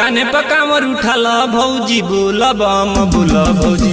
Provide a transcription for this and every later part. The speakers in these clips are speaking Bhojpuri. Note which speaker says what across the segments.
Speaker 1: काने पर कामर उठाल भौजी बोल बम बोल भौजी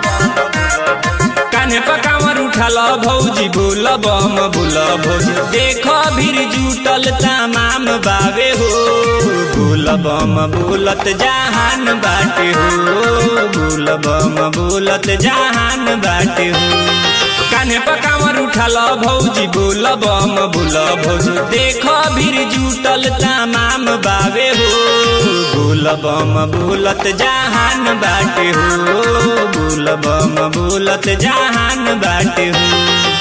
Speaker 1: काने पर कामर उठाल भौजी बोल बम बोल भौजी देख भीर जुटल तमाम बावे हो बोल बम बोलत जहान बाटे हो बोल बम बोलत जहान बाटे हो कान्हे पर कांवर उठाल भौजी बोल बम बोल भौजी देख भीर जुटल तमाम बावे हो बोल बम बोलत जहान बाटे हो बोल बम बोलत जहान बाटे हो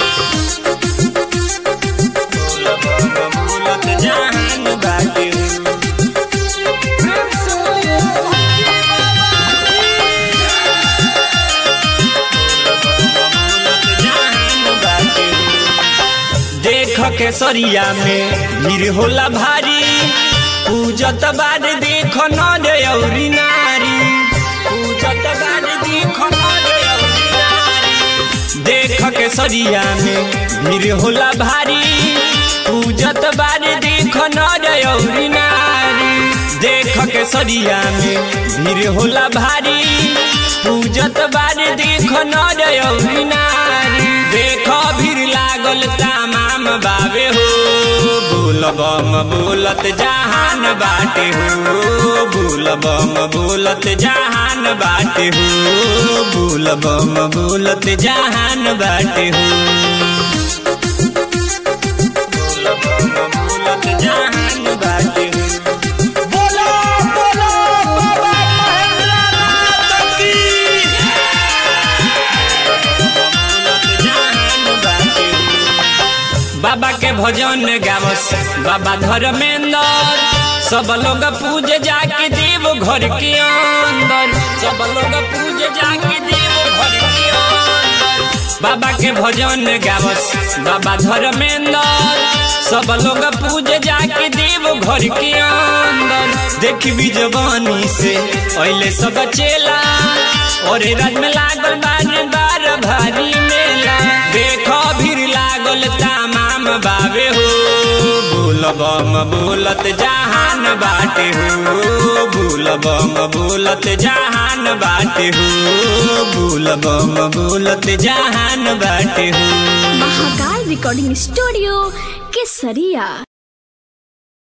Speaker 1: बोल बम बोलत जहान बाटे हो देख के सरिया में भीड़ होला भारी पूजत बाद देख न रे औरी नारी पूजत बाद देख न रे औरी नारी देख के सरिया में भीड़ होला भारी पूजत बाद देख न रे औरी नारी देख के सरिया में भीड़ होला भारी पूजत बाद देख न रे औरी नारी देख भीड़ लागल तमाम बावे हो बोल बम बोलत जहान बाटे हो बोल बम बोलत जहान बाटे हो बोल बम बोलत जहान बाटे हो बोल बम बोलत जहान बाटे हो
Speaker 2: बोलो बोलो बाबा महेंद्रनाथ की
Speaker 1: बाबा के भजन गावस बाबा धर्मेंद्र सब लोग पूजे जाके देव घर के अंदर सब लोग पूजे जाके देव घर के अंदर बाबा के भजन गावस बाबा धर्मेंद्र सब लोग पूजे जाके देव घर के अंदर देखबी जवानी से अइले सब चेला और रात में लागल बार बार भारी मेला देखो भीड़ लागल तमाम बावे हो बोल बम बोलत जहान बाटे हो बोल बम बोलत जहान बाटे हो बोल बम बोलत जहान बाटे हो
Speaker 3: महाकाल रिकॉर्डिंग स्टूडियो केसरिया